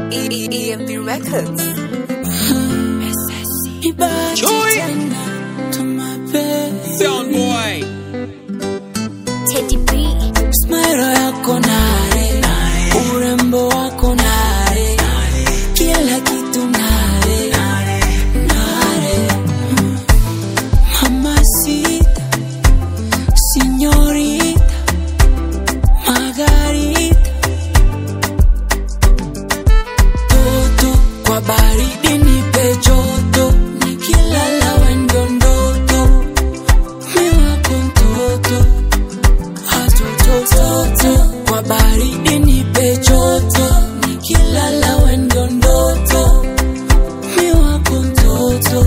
EMB Records. Chui. Sound boy. Teddy B. Smile yako nare, urembo wako nare, kila kitu nare, nare. Mamacita, señorita, Margarita, toto kwa baridi nipe joto, nikilala wendo ndoto, mi wako mtoto atotototo kwa baridi nipe joto nikilala wendo ndoto mi wako mtoto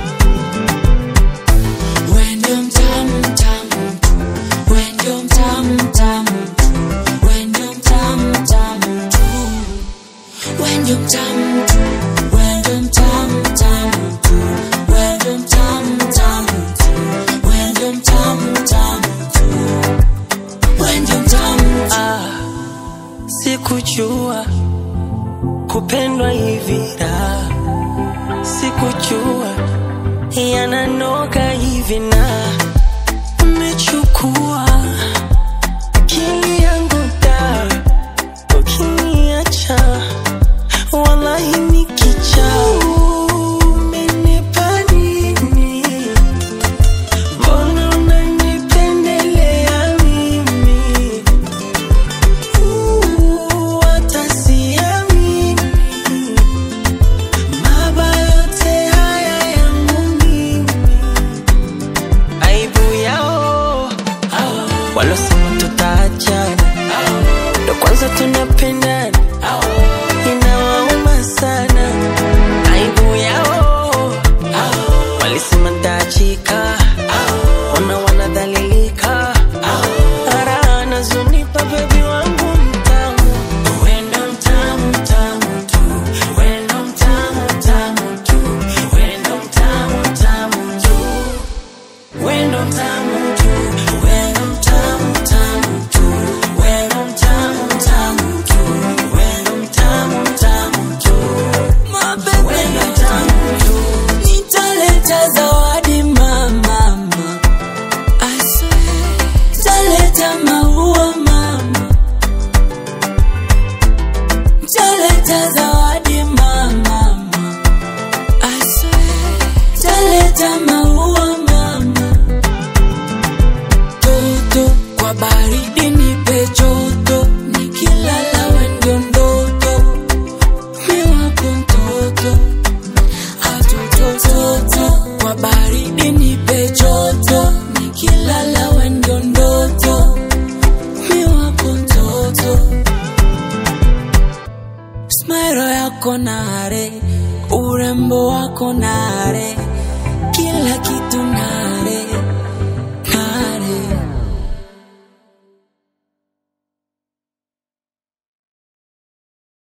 wendo mtamu mtamu wendo mtamu mtamu wendo mtamu mtamu tu wendo mtamu tu wendo mtamu mtamu tu wendo mtamu mtamu tu wendo mtamu mtamu tu wendo mtamu Ah, sikujua kupendwa hivi da, sikujua yananoga hivi na umechukua akili yangu da, ukiniacha wallahi nikicha umenipa nini? Mbona unanipendelea mimi? Uh, hata siamini. Mabaya yote haya yangu mimi. Aibu yao walosema tutaachana, ndo kwanza tunapendana, inawauma sana. Aibu yao walisema ntaachika, ona wanadhalilika, ara anazonipa bebi wangu mtamu, wendo mtamu mtamu tu, wendo mtamu mtamu tu, wendo mtamu mtamu tu, wendo mtamu tu, wendo mtamu mtamu tu, wendo mtamu mtamu tu, wendo mtamu mtamu tu, wendo mtamu tu. nitaleta zawadi mama I swear taleta maua mama taleta zawadi mama I swear taleta maua mama toto kwa baridi nipe joto nikilala wendo ndoto mi wako mtoto atotototo kwa baridi nipe joto nikilala wendo ndoto mi wako mtoto smile yako nare urembo wako nare